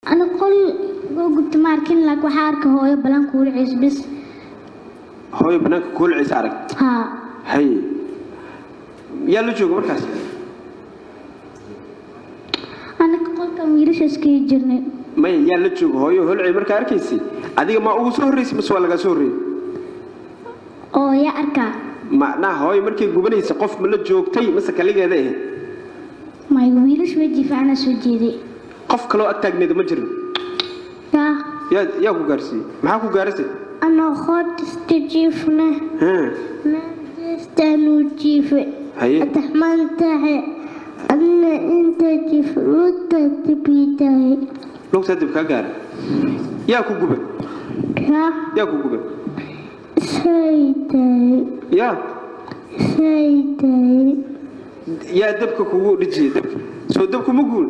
ana qol oo gubta ma arkin laakiin waxaa arka hooyo balan kuula ciis bis hooyo bannaanka kuulciisa arag haa hay yaa la jooga markaas anaka qolkan wiilasha iskaga jirnay maya yaa la jooga hooyo holcey markaa arkaysay adiga ma ugu soo horraysay mase waa lagaa soo horreeyey oo yaa arkaa macnaha hooyo markay gubanaysa qof ma la joogtay mase kaligeeda ahayd may wiilasha weji fiicana soo jeeday qof kaloo ag taagneeda ma jirin yaa yaa yaa ku gaarsiiyey maxaa ku gaarasay anoo qoodista jiifna Haa, maadastaanuu jiife haye ataxmaan tahe adna inta jiif luta dibidahay lugtaa dib kaa gaara yaa ku guba yaa yaa ku guba sayday yaa sayday yaa dabka kugu dhijiyey dabka soo dabku ma guul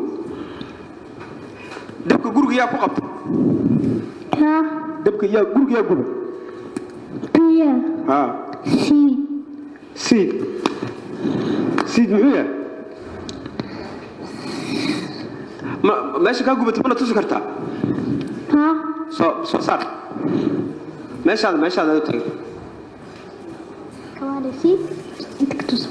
dabka guriga yaa ku qabta yaa dabka yaa guriga yaa guba biya haa siid siid siid muxuu yahay ma meesha kaa gubatay mana tusi kartaa haa soo soo saar meeshaada meeshaada u tagay kawaada siid inta ka tusan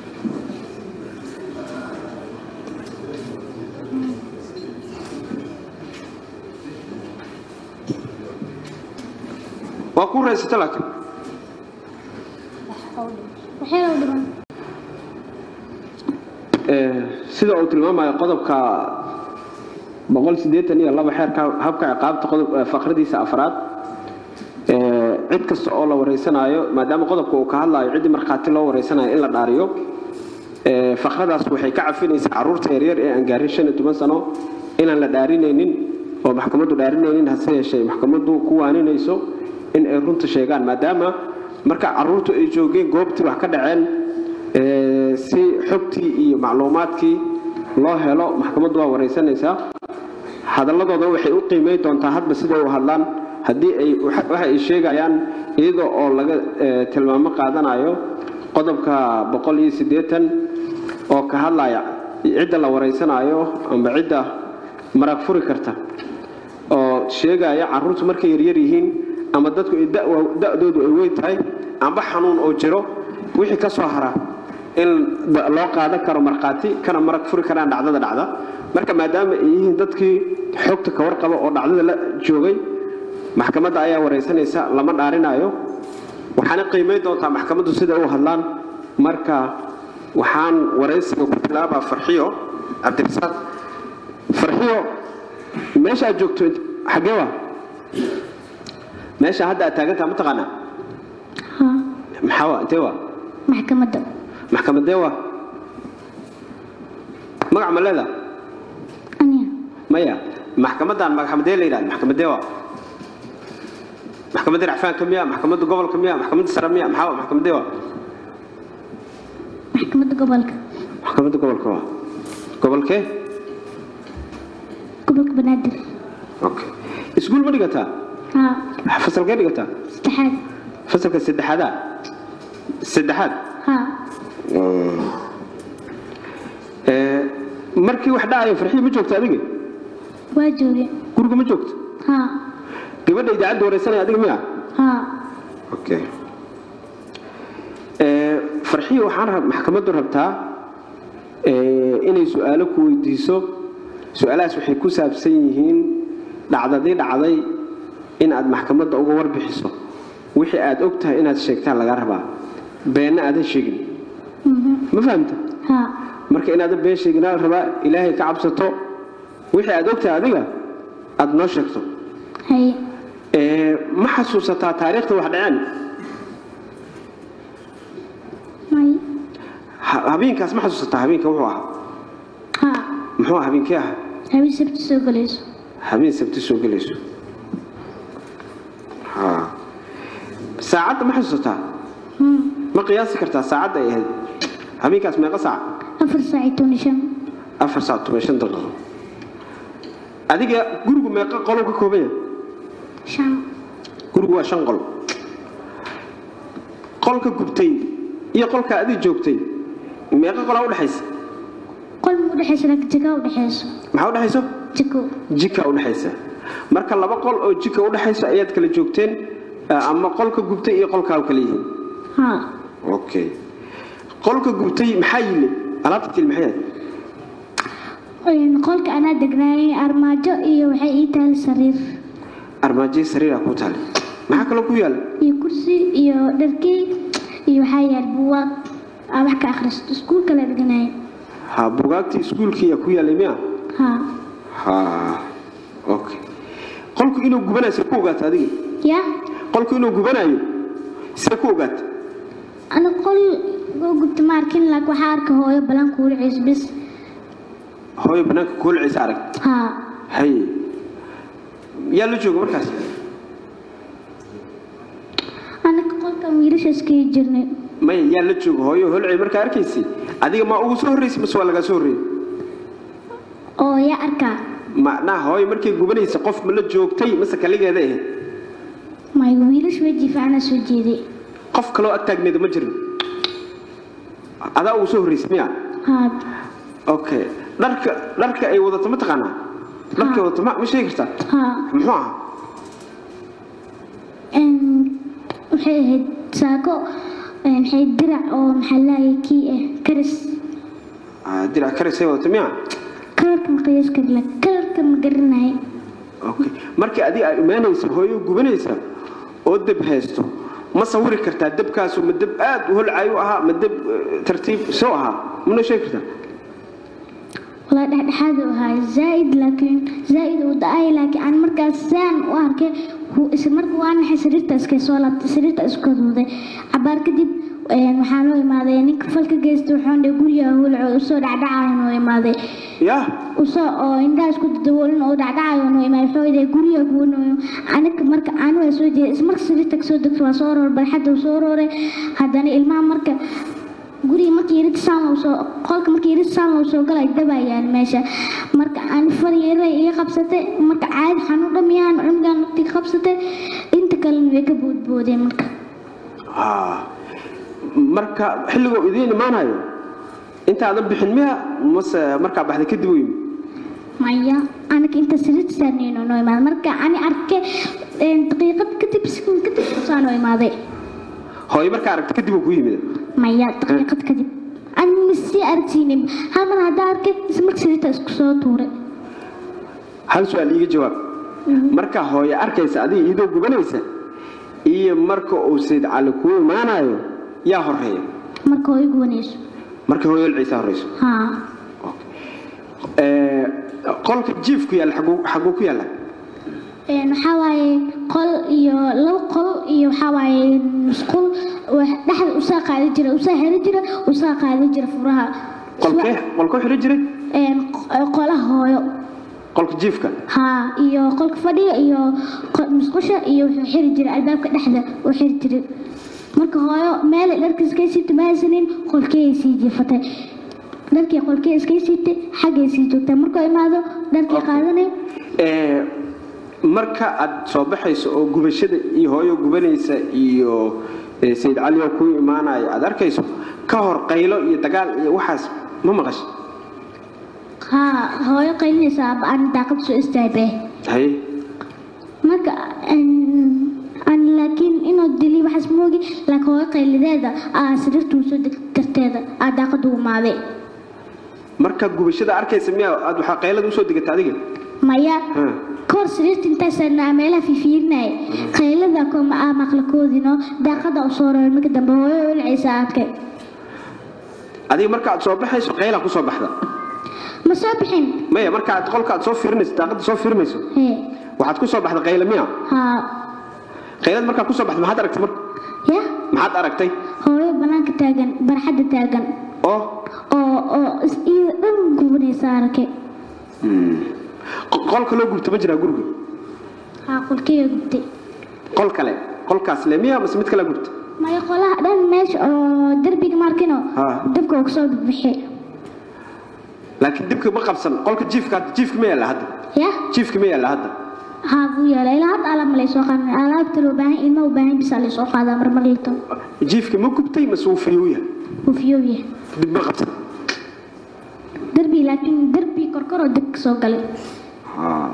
waa ku raysata laakiin waxay u dhiman sida uu tilmaamayo qodobka boqol siddeetan iyo laba xeerka habka ciqaabta qodob eh, faqradiisa afraad eh, cid kasta oo la wareysanaayo maadaama qodobka uu ka hadlaayo ciddii markhaati loo wareysanayo in la dhaariyo eh, faqradaas waxay ka cafinaysaa carruurta yaryar ee aan gaarin shan iyo toban sano inaan la dhaarinaynin oo maxkamaddu dhaarinaynin hase yeeshee maxkamaddu ku waaninayso in ay runta sheegaan maadaama marka carruurtu ay joogeen goobtii wax ka dhaceen ee, si xogtii iyo macluumaadkii loo helo maxkamaddu waa wareysanaysaa hadalladooda waxay u qiimeyn doontaa hadba siday u hadlaan haddii ay waxa waxa ay sheegayaan iyada oo laga ee, tilmaamo qaadanayo qodobka boqol iyo siddeetan oo ka hadlaya cidda la wareysanayo amba cidda marag furi karta oo sheegaya carruurtu markay yaryar yihiin ama dadku ay da- da'doodu ay weyn tahay amba xanuun oo jiro wixii ka soo hara in da- loo qaadan karo markhaati kana marag furi karaan dhacdada dhacda marka maadaama ay yihiin dadkii xogta ka warqaba oo dhacdada la joogay maxkamadda ayaa wareysanaysa lama dhaarinayo waxaana qiimeyn doontaa maxkamaddu sida u hadlaan marka waxaan wareysiga ku bilaabaa farxiyo cabdirasaaq farxiyo meesha aad joogto int- xaggee waa meesha hadda aad taagantaha ma taqaanaa haa maxaa waa intee waa maxkamadda maxkamadee waa magac ma leedaa aniya maya maxkamadan maxkamadee la yidhahda maxkamadee waa maxkamadda racfaanka miya maxkamadda gobolka miya maxkamadda sare miya maxaa waa maxkamadee waa maxkamadda gobolka maxkamadda gobolka waa gobolkee gobolka banaadir okay iskuul ma dhigataa haa fasalkee dhigataa saddexaad fasalka saddexaadaa saddexaad haa Ee, markii wax dhacayo farxiyo ma joogto adiga waa jooge guriga ma joogto haa gabadha idaacadda wareysanaya adiga miya haa okay Ee, farxiyo waxaan rab maxkamaddu rabtaa ee, inay su-aalo ku weydiiso su-aalahaas waxay ku saabsan yihiin dhacdadii dhacday in aad maxkamadda uga warbixiso wixii aad og tahay inaad sheegtaan laga rabaa beenna aadan sheegin ma fahamta haa marka inaadan been sheeginaa la rabaa ilaahay ka cabsato wixii aad og tahay adiga aad noo sheegto haye Ee, ma xasuusataa taariikhda wax dhaceen may Ha- habeenkaas ma xasuusataa habeenka wuxuu ahaa haa muxuu ahaa habeenkii ahaa habeen sabti soo galayso habeen sabti soo gelayso Ha. saacadda ma xasuusataa Hmm. ma qiyaasi kartaa saacadda ay ahayd habeenkaas meeqa saac afar saac iyo toban iyo shan afar saac toban iyo shan daqiiqo adiga gurigu meeqa qolou ka kooban yahay shan gurigu waa shan qol qolka gubtay iyo qolka adig joogtay meeqa qolaa udhexaysa qol ma udhexaysa laakiin jagaa udhexayso maxaa udhexayso jiko jika udhexaysa marka laba qol oo jika udhexaysa ayaad kala joogteen eh, ama qolka gubtay iyo qolkaa kala yihiin haa okay qolka gubtay maxaa yili alaabta til maxay ahayd Een, qolka anaa degnaayay armaajo iyo waxay ii tahay sariir armaajo sariira ku taal maxaa kaloo ku yaala iyo kursi iyo dharkey iyo waxaa yaal buugaag aa wax ka akhristo iskuulka la degnaayay ha bugaagtii iskuulkii ku yaalay miya haa ha okay qolku inuu gubanayo see ku ogaata adiga ya qolku inuu gubanayo see ku ogaata ana qol oo gubta ma arkin laakiin waxaa arka hooyo balan kuula ciis bis hooyo banaanka koolciisa arag haa hay yaa la jooga markaas anaka qolkan wiilasha iskaga jirnay maya yaa la jooga hooyo holcay markaa arkaysay adiga ma ugu soo horraysay mase waa lagaa soo horreeyey oo yaa arkaa macnaha hooyo markay gubanaysa qof ma la joogtay mase kaligeeda ahayd may wiilash weji fiicana soo jeeday qof kaloo ag taagneeda ma jirin adaa ugu soo horraysay miya haa okay dharka dharka ay wadato ma taqaanaa dharkay wadato ma ma sheegi kartaa haa muxuu ahaa Een, waxay ahayd saako een, waxay dirac oo maxaa laayay kii ah karis Ah, dirac karisay wadato miya kalarka ma qiyaas kari la kalarka ma garanay okay markii adiga aad imaanaysa hooyo gubanaysa oo deb haysto ma sawiri kartaa debkaasu ma deb aad u holcay u ahaa ma deb eh, tartiib soo ahaa mana sheegi kartaa walaa dhexdhexaad u ahaa zaaid laakiin zaaid uu da-ay laakiin aan markaas saan u arkay wuu isla marka waa naxay sariirta iska soo laabtay sariirta isku duuday cabaar kadib een, waxaa noo imaaday ninka falka geysta waxaan dhe guriga hulco usoo dhacdhacayo noo imaaday yaa usoo oo indhaha isku daboolin oo dhacdhacayo noo imaaday wuxuu yidhi guriga guunayo aniga marka aan waa soo jeeday ismarka sariirta kasoo degto waa soo roor barxadda uu soo rooray haddana ilmaha marka guriga markii yarid saan loo soo qolka markii yarid saan loo soo galay dabayaan meesha marka aan far yaray iga qabsatay marka caadi xanuun dhamiyaan cunugan nafti qabsatay inta kalena way ka boodboodeen marka Ah. marka xilligoo idiin imaanayo intaadan bixin miya mase markaa baxday kadib u yimi maya aniga inta sariirta saarnayno noo imaaday marka ani arkay een, daqiiqad kadib sekund kadib saa noo imaaday hooyo markaa aragta kadib uu ku yimid maya daqiiqad kadib ani masii aragsiinin hal mar haddaa arkay isla marka sariirta isku soo tuuray hal su-aal iiga jawaab marka hooyo arkaysa adiga iyadoo gubanaysa iyo marka uu sayd cali kuu imaanayo yaa horeeya marka oo igu wanayso marka hooyo holciisa horeyso haa Eh, qolka jiifku yaalla xaguu xaguu ku yaalla Een, waxaa waaye qol iyo laba qol iyo waxaa waaye musqul wax dhexda usaa qaadi jira usaa heri jira usaa qaadi jira furaha qolkee qolkoo xidhan jiray Een, q- qolaha hooyo qolka jiifka haa iyo qolka fadhiga iyo qo- musqusha iyo wuxuu xiri jiray albaabka dhexda uu xiri jiray marka hooyo meel ay dharka iska siibtay ma haysanin qolkeey sii jiifatay dharkii qolkee iska siibtay xaggay sii joogtay markuu imaado dharkii qaadanay Eh, marka aad soo baxayso oo gubashada iyo hooyo gubanaysa iyo eh, sayid cali oo kuu imaanaya aad arkayso ka hor qaylo iyo dagaal iyo waxaas ma maqashay haa hooyo qaylinaysa aaba aan daaqad soo istaabee haye marka een, aan laakiin inuu dili waxaas moogi laakiin hooyo qaylideeda aa sariirtuu soo deg darteeda aa daaqadu umaaday markaad gubashada arkaysa miyaa aad waxaa qaylada usoo degata adiga maya Ha. kor sariirta intaasaan meelaha fiifiirinaya qaylada koma aa maqlakoodino daaqada u soo roray marka dambe hooyo olcaysa arkay adiga marka aad soo baxayso qaylaa kusoo baxda ma soo bixin maya marka aad qolka aad soo fiirinayso daaqada soo fiirinayso hee waxaad kusoo baxda qayla miya haa qaylad markaa kusoo baxda maxaad aragtay marka ya maxaad aragtay hooyo banaanka taagan barxadda taagan oo oo oo is iyada dhan gubanaysa arkay qo- qol kaloo gubta ma jiraa guriga haa qolkeyga gubtay qol kale qolkaas le miya mase mid kale gubta maya qolaha dhan meesha oo derbiga markino Haa. dabka uu kasoo bixi laakiin dibka ma qabsan qolka jiifka jiifka ma yaalla hadda ya jiifka ma yaalla hadda haa buu yeelay ilaa hadda alaab ma laysoo qaadan alaabta loo baahan ilma u baahan bisa laysoo qaadaa marmar lito jiifka ma gubtay mase wuu fiyowya uu fiyooya dib ma qabsan derbi laakiin derbi korkoroo dib kasoo galay Ah.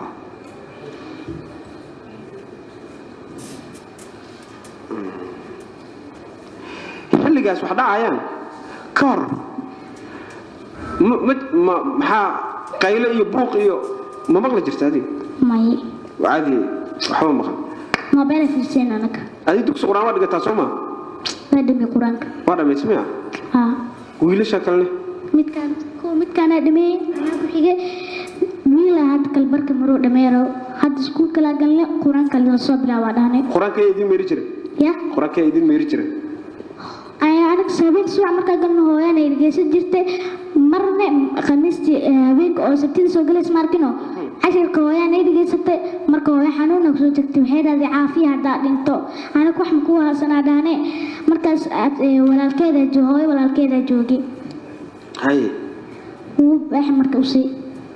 xilligaas wax dhacayaan ka hor ma- ma- ma- maxaa qayle iyo buuq iyo ma maqli jirta adiga may caadi waxba maqan moobela fiirseen anaga adiga dugsi qur-aan waa dhigataa soo ma waa dhimi qur-aanka waa dhammaysmaya haa wiilasha kalene midkaan kuwa midkaana dhameeyey anaa ku xige wiila hadda kalbarka maruu dhameero hadda iskuulka laa galne qur-aanka la soo bilaabaa dhahne qur-aankaya idin meeri jira ya qur-aankaya idin meeri jira ayaa anaga habeenka subax markaa galno hooyaana dhegeysan jirtay marna khamiistii eh, habeenka oo sabtida soo galays maarkino cashirka hooyaana dhegeysatay marka hooya xanuuna kusoo tagtay waxay dhahday caafiya haddaa dhinto anaga wax makuu haasanaa dhahne markaas aad, eh, walaalkeeda jo- hooyo walaalkeeda joogay haye wuu baax marka usii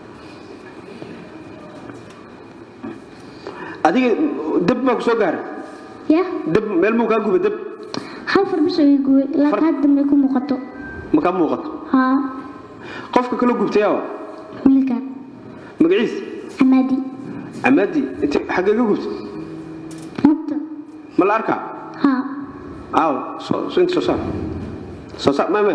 adiga dab baa ku soo gaaray ya dab meel muu kaa guba dab hal far bisoo ii guway Far- laakiin hadda may ku muuqato ma kaa muuqato haa qofka kaloo gubtayawa wiilkan magaciis camaadi camaadi inti xaggee ka gubta mugta ma la arkaa haa aaw soo soo- inta soo saar soo saar ma ma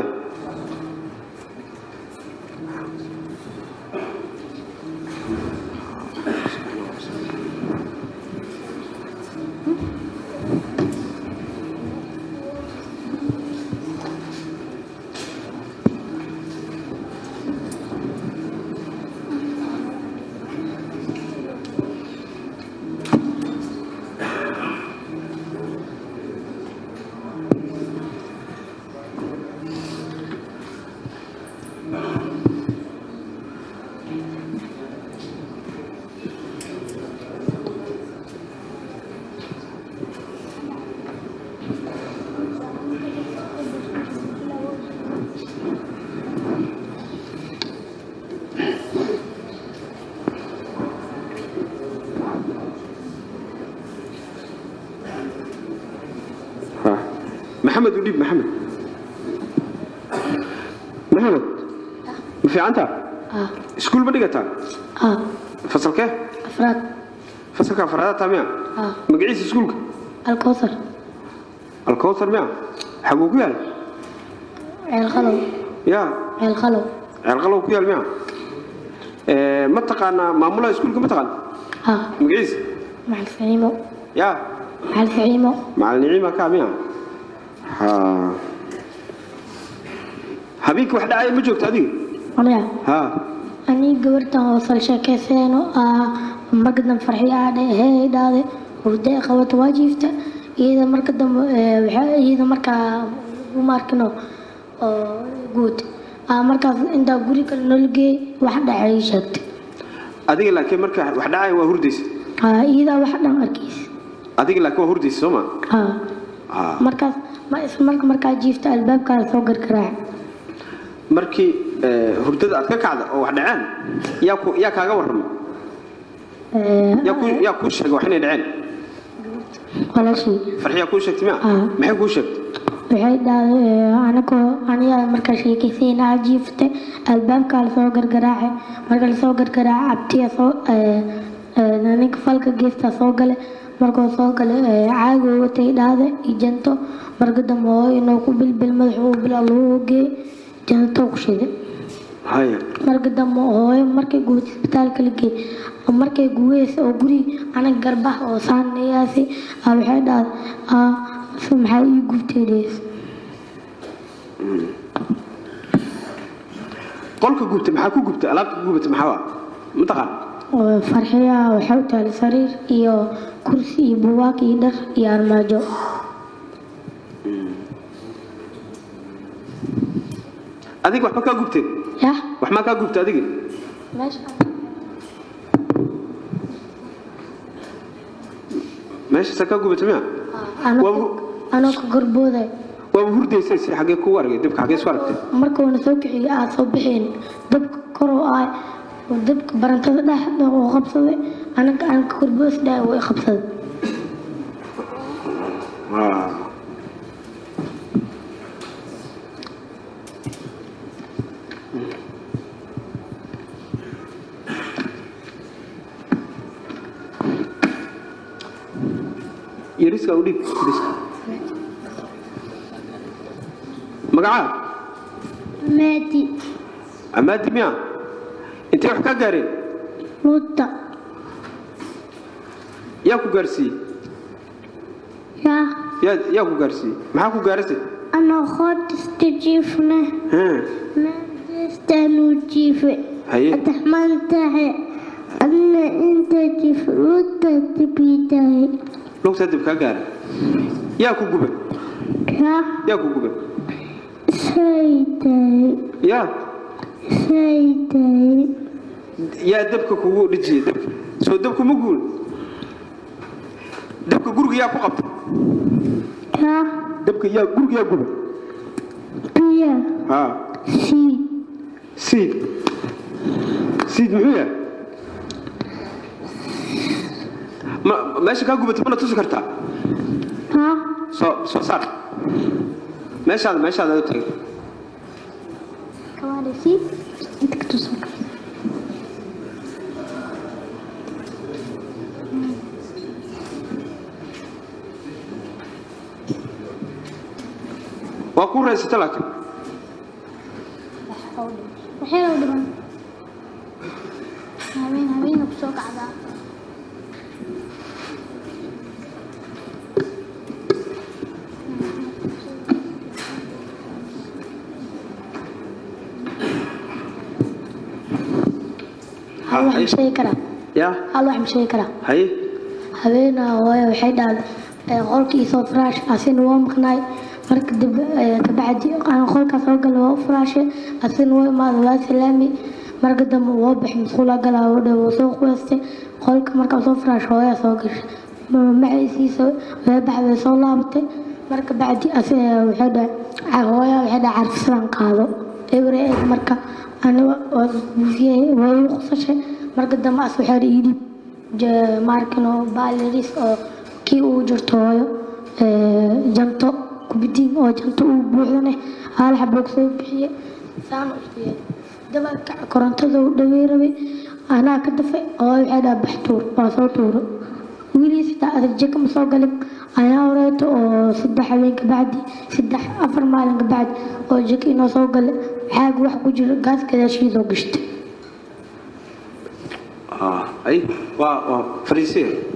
Ha. maxamed u dhiib maxamed maxamed ma fiicanta ah iskuul ma dhigataa ah fasalkee afraad fasalka afraadaad taa miya ah magaciisa iskuulka alkowsar alkowsar miya xaguu ku yaal ceel khalow ya ceel khalow ceelqalow ku yaal miya Eh, ma taqaanaa maamulaha iskuulka ma taqaan ah magaciisa maxal ficiimo ya maxal ficiimo macalin niciima kaa miya ha habeenkii wax dhacaya ma joogto adiga aniga ha anii gabartan hoosal sheekayseeno ah markadan farxi aadhe hee dhaade hurdee qabato waa jiifta iyada marka dambe eh, waxaa- iyada markaa uma arkino oo guud ah markaas intaa guri kale noola geey wax dhacay ii sheegtay adiga laakiin marka wax dhacaya waa hurdaysa ah iyadaa wax dhan arkaysa adiga laakiin waa hurdaysa soo ma ah ha markaas ma isla marka markaa jiifta albaabkaada soo gargaraac markii eh, hurdada aad ka kacda oo wax dhaceen yaa ku yaa kaaga warramay yaa ku yaa kuu sheegay wax inay dhaceen walaashii farxiyaa kuu sheegtay miya Ah. maxay kuu sheegtay waxay dhahday anagoo anigaa markaa sheekaysaynaa jiifta albaabkaa lasoo gargaraace marka lasoo gargaraace abtiya soo eh, eh, ninka falka geestaa soo gale markuu soo gale eh, caagi uu watay dhahda iyo janto marka dambe hooyo inuu ku bilbil madaxa uu bilaa lagu ogeey janto ku shiday haya marka dambe hooyo markay guud isbitaalka la geey markay guweysa oo guri anaga garbaha oo saanayaasi ah waxay dhahday ah se maxaa ii gubtay dhees qolka gubtay maxaa ku gubtay alaabta ku gubatay maxaa waa mataqaan oo farxiyaha waxay u tahay sariir iyo kursi iyo buugaag iyo dhar iyo armaajo adiga waxba kaa gubtay yah wax maa kaa gubtay adiga meesha meeshaasaa kaa gubatay miya anoo anoo ka gorbooday waaba hurdaysay si xaggee kugu argay dibka xaggee isku aragtay markuuna soo kiciyo aad soo bixeen dabka kor oo ah oo dabka barantada dhexda oo qabsaday anaga aan ka gorboos dhahay way qabsaday Ah. yariska u dhiib yariska magacaa maadi amaadi miya intay wax ka gaareen luta yaa ku gaarsiiyey yaa yaa yaa ku gaarsiiyey maxaa ku gaarisay anoo qoodista jiifna Haa, maadestaanuu jiife haye adaxmaantahe adna inta jiif luta dibidahe lugtaa dib kaa gaaray yaa ku gubay yaa yaa ku gubay saydahe yaa saydahe yaa dabka kugu dhijiyey dabka soo dabku ma guul dabka guriga yaa ku qabtay yaa dabka yaa guriga yaa gubay biya haa siid siid siid muxuu yahay ma meesha kaa gubatay mana tusi kartaa haa soo soo saar meeshaada meeshaada u tagay kawaada siid inta ka tusan waa ku raysata laakiin waxay u dhiman habeen habeena kusoo kacdaa hal wax ma sheegi karaa yaa hal wax ma sheegi karaa haye habeenaa hooyo waxay dhahday qolkii soo firaash asina waa maqnaay marka dib eh, kabacdi aan qolkaas soo galay waa u firaashay asina waa imaada waa salaami marka dambe waa bixi musqula galaa oo dhan waa soo quwaystay qolka markaa soo firaash hooyaa soo gashay maciisiisa way baxday soo laabatay marka bacdi asi waxay dhahay "Ca- hooyaa waxay dhahay carfisadaan qaado ebre eeg marka aniga waa buufiyey waa igu qusashay marka dambe as waxay dhahay ii dhiib maarkin oo baaliris oo kii uu jirto hooyo ee, janto kubidiin oo janto uu buuxdane hal xaboog soo bixiye saan u siiyey dabalka korontada uu dhawey rabay anaa ka dafay oo waxay dhaha bax tuur waa soo tuuro wiilii sitaa adag jeka ma soo galin ayaa horeeto oo saddex habeen ka bacdi saddex afar maalin ka bacdi oo jeka inoo soo galay xaag wax ku jiro gaas gadaashiidoo gashtay ay waa waa fariisiye